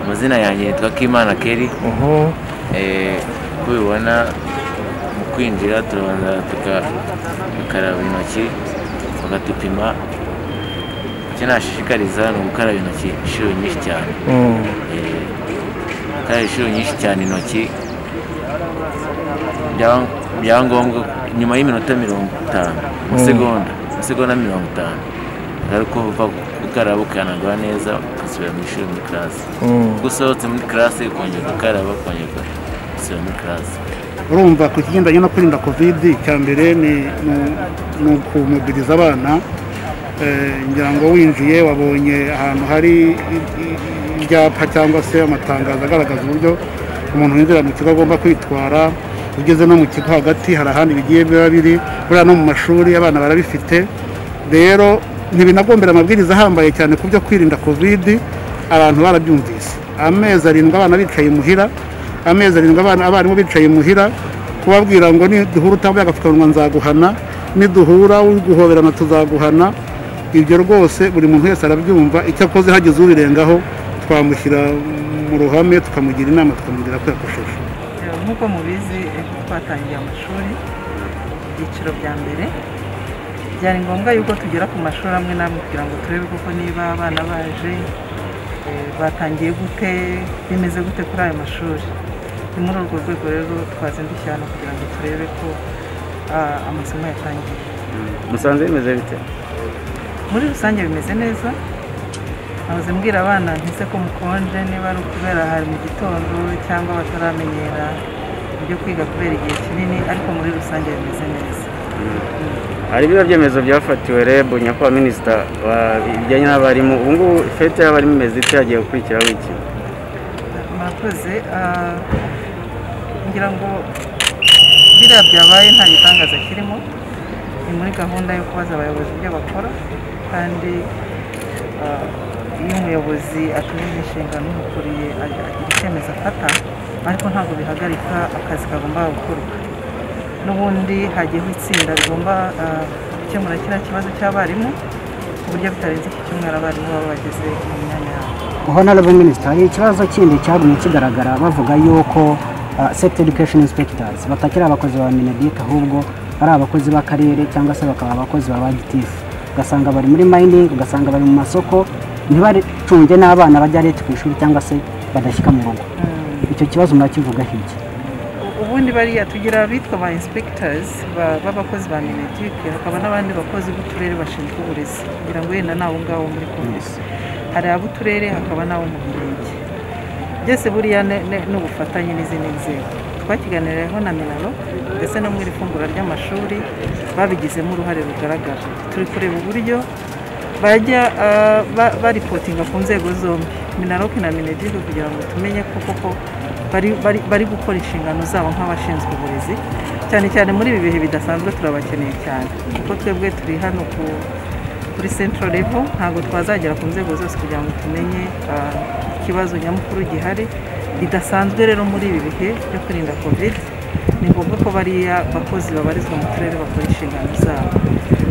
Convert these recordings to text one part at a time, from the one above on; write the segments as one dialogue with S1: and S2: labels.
S1: amazina yanjye yitwa Kimana Keri
S2: Mhm.
S1: Eh, uko ubibona mu kwinjira turabanza tuka- tukaraba intoki bakadupima icyo nashishikariza ni ugukaraba intoki inshuro nyinshi cyane
S2: Mm.
S1: Eh, gukaraba inshuro nyinshi cyane intoki byaba byaba ngombwa nyuma y'iminota mirongo itanu mu
S2: Mm.
S1: segonda mu segonda mirongo itanu ariko uva gukaraba ukanagwa neza ugasubira mu ishuri muri karasi
S2: Mm.
S1: ubwo usohotse muri karasi ukongera ugakaraba ukongera ugasubira muri karasi
S3: urumva ku kigendanye no kwirinda kovidi icya mbere ni ni- ni ukumugiriza abana Eh, ngira ngo winjiye wabonye ahantu hari i- i- ibyapa cyangwa se amatangazo agaragaza uburyo umuntu winjira mu kigo agomba kwitwara ugeze no mu kigo hagati hari ahandi bigiye biba biri buriya no mu mashuri abana barabifite rero ntibinagombera amabwiriza ahambaye cyane ku byo kwirinda kovidi abantu barabyumvise amezi arindwi abana bicaye imuhira amezi arindwi abana abarimu bicaye imuhira kubabwira ngo niduhura utambaye agapfukamunwa nzaguhana niduhura guhoberana tuzaguhana ibyo rwose buri muntu wese arabyumva icyo akoze hagize ubirengaho twamushyira mu ruhame tukamugira inama tukamubwira ko yakosheje
S4: nk'uko mubizi ejo twatangiye amashuri ibyiciro bya mbere byari ngombwa yuko tugera ku mashuri amwe n'amwe kugira ngo turebe koko niba abana baje eh, batangiye gute bimeze gute kuri ayo mashuri ni muri urwo rwego rero twazindukiye hano kugira ngo turebe ko ah, amasomo yatangiye
S5: musanze bimeze bite
S4: muri rusange bimeze neza namaze mbwira abana ntise ko mukonje niba ari ukubera hari mu gitondo cyangwa bataramenyera ibyo kwiga kubera igihe kinini ariko muri rusange bimeze neza
S5: hari ibiba byemezo byafatiwe reb nyakubahwa minisita wa- bijyanye n'abarimu ubu ngubu fete y'abarimu imeze ite hagiye gukurikiraho iki
S4: murakoze ah, ngira ngo biriya byabaye nta gitangaza kirimo ni muri gahunda yo kubaza abayobozi ibyo bakora kandi ah, iyo umuyobozi atumije inshingano umukuriye ag- agira icyemezo afata ariko ntabwo bihagarika akazi kagomba gukorwa n'ubundi hagiyeho itsinda rigomba ah, gukemura kiriya kibazo cy'abarimu ku buryo bitarenze ku cyumweru abarimu baba bageze mu myanya yabo
S6: honorable minister hari ikibazo kindi cyagumye kigaragara bavuga yuko uh, set education inspectors batakiri abakozi ba minedik ahubwo ari abakozi b'akarere cyangwa se bakaba abakozi ba bagitifu ugasanga bari muri mining ugasanga bari mu masoko ntibacunge n'abana bajya leta ku ishuri cyangwa se badashyika mu rugo icyo kibazo murakivugaho iki
S4: ubundi bariya tugira abitwa ba inspectors ba- b'abakozi ba minetike hakaba n'abandi bakozi b'uturere bashinzwe uburezi kugira ngo yenda n'abo ngabo muri komisi hari ab'uturere hakaba n'abo mu mirenge byose buriya ne- ne- ni ubufatanye n'izindi nzego twakiganiriyeho na minaro ndetse no mu iri fungura ry'amashuri babigizemo uruhare rugaragara turi kureba uburyo bajya ah, ba- baripotinga ku nzego zombi minaroke na minedive kugira ngo tumenye ko koko bari- bari- bari gukora inshingano zabo nk'abashinzwe uburezi cyane cyane muri ibi bihe bidasanzwe turabakeneye cyane kuko twebwe turi hano ku kuri central level ntabwo twazagera ku nzego zose kugira ngo tumenye ah, ikibazo nyamukuru gihari bidasanzwe rero muri ibi bihe byo kwirinda covid ni ngombwa ko bariya bakozi babarizwa mu turere bakora inshingano zabo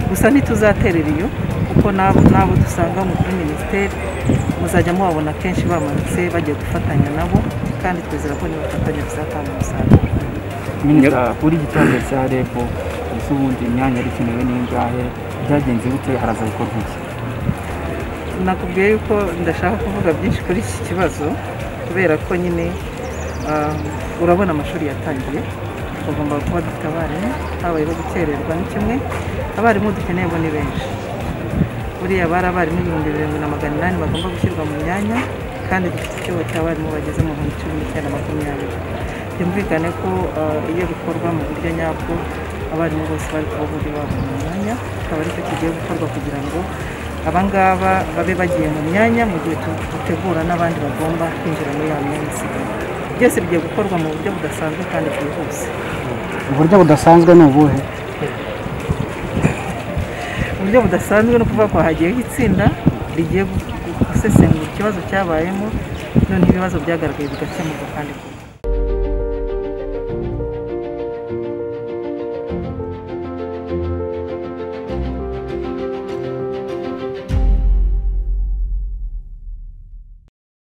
S4: gusa ntituzaterera iyo kuko n'abo n'abo dusanga mu- muri minisiteri muzajya mubabona kenshi bamanutse bagiye gufatanya nabo kandi twizera ko nibafatanya bizatanga umusaruro
S7: minisita kuri iki kibazo cya reb ese ubundi imyanya yari ikenewe n'ingahe byagenze bite haraza gukorwa iki
S4: nakubwiye yuko ndashaka kuvuga byinshi kuri iki kibazo kubera ko nyine ah, urabona amashuri yatangiye tugomba kuba dufite abarimu habaye bo gukererwa ni kimwe abarimu dukeneye bo ni benshi buriya bari abarimu ibihumbi birindwi na magana inani bagomba gushyirwa mu myanya kandi dufite ikibo cy'abarimu bageze mu bihumbi cumi n'icyenda makumyabiri byumvikane ko ah, iyo bikorwa mu buryo nyabwo abarimu bose bari kuba buri babo mu myanya akaba aricyo kigiye gukorwa kugira ngo abangaba babe bagiye mu myanya mu gihe tu- dutegura n'abandi bagomba kwinjira muri ya myanya isigaye byose bigiye gukorwa mu buryo budasanzwe kandi bwihuse
S6: uburyo budasanzwe ni ubuhe
S4: uburyo budasanzwe ni ukuvuga ko hagiyeho itsinda rigiye gu- gu- gusesengura ikibazo cyabayemo noneho ibibazo byagaragaye bigakemurwa kandi vuba